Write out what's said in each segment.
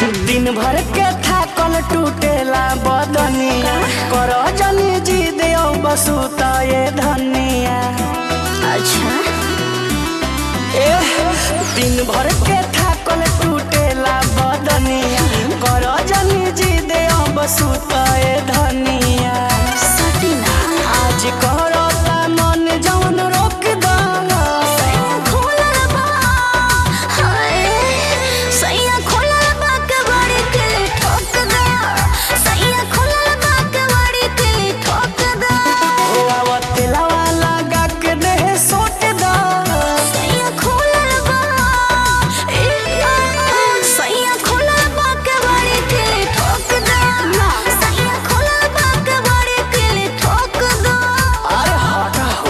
दिन भर के थाकल टूटेला बदनिया कर जनी जी दे बसु त ये धनिया अच्छा एह, दिन भर के थाकल टूटेला बदनिया कर जनी जी दे बसु त ये धनिया सटीना आज करता मन जवन रोक दाना सैया खोलल बा हाय सैया खोलल बा के बड़ी के ठोक दे सैया खोलल बा के बड़ी के ठोक दे तेलावा लगा के देह सोट दा सैया खोलल बा ए सैया खोलल बा के बड़ी के ठोक दे सैया खोलल बा के बड़ी के ठोक दे अरे हटा हो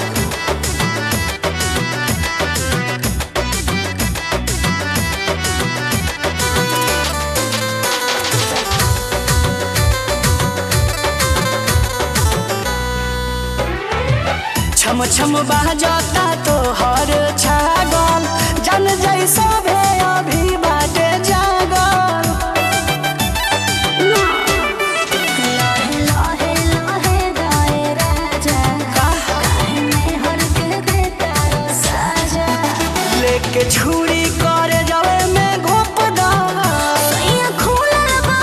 छम छम बाजता तो हर छागल जन जैसा भे अभी बाटे जागल लाहे लाहे लाहे गाए राजा काहे में हर के देता रो साजा लेके छुरी करे जावे में घोप दा सैया खोलल बा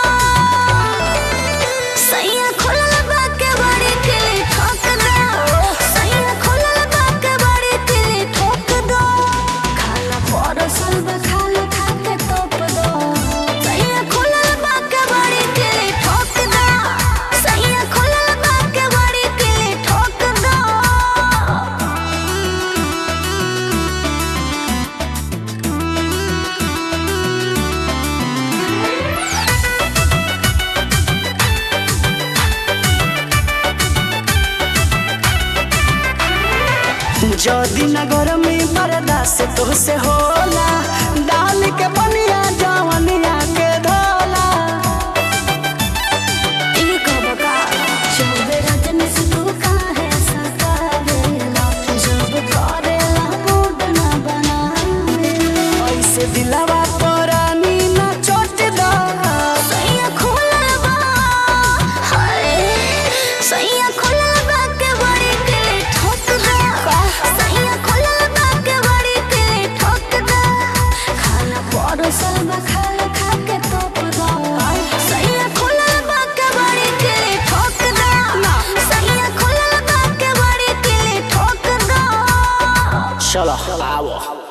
सैया खोलल बा के बड़ी के ठोक दे सैया खोलल बा के बड़ी के ठोक दो खाना परोसल बा खाना खा के तोप दो सैया खोलल बा के बड़ी के ठोक दो सैया खोलल बा के बड़ी के ठोक दो जदी नगर में बर्दाश्त तो से होला डाल के बनिया जवनिया के धोला ये कब का जब रजनी से तू काहे सतावेला जब करेला मूड ना बनावेला ऐसे दिलावा परानी ना चोट दा सैया खोलल बा हाय सैया खोलल बा के बड़ी के ठोक दे सैया खोलल बा के बड़ी के ठोक दे खाना परोसल बा खाना खा के तोप दो सैया खोलल बा के बड़ी के ठोक दे सैया खोलल बा के बड़ी के ठोक दो चलो आओ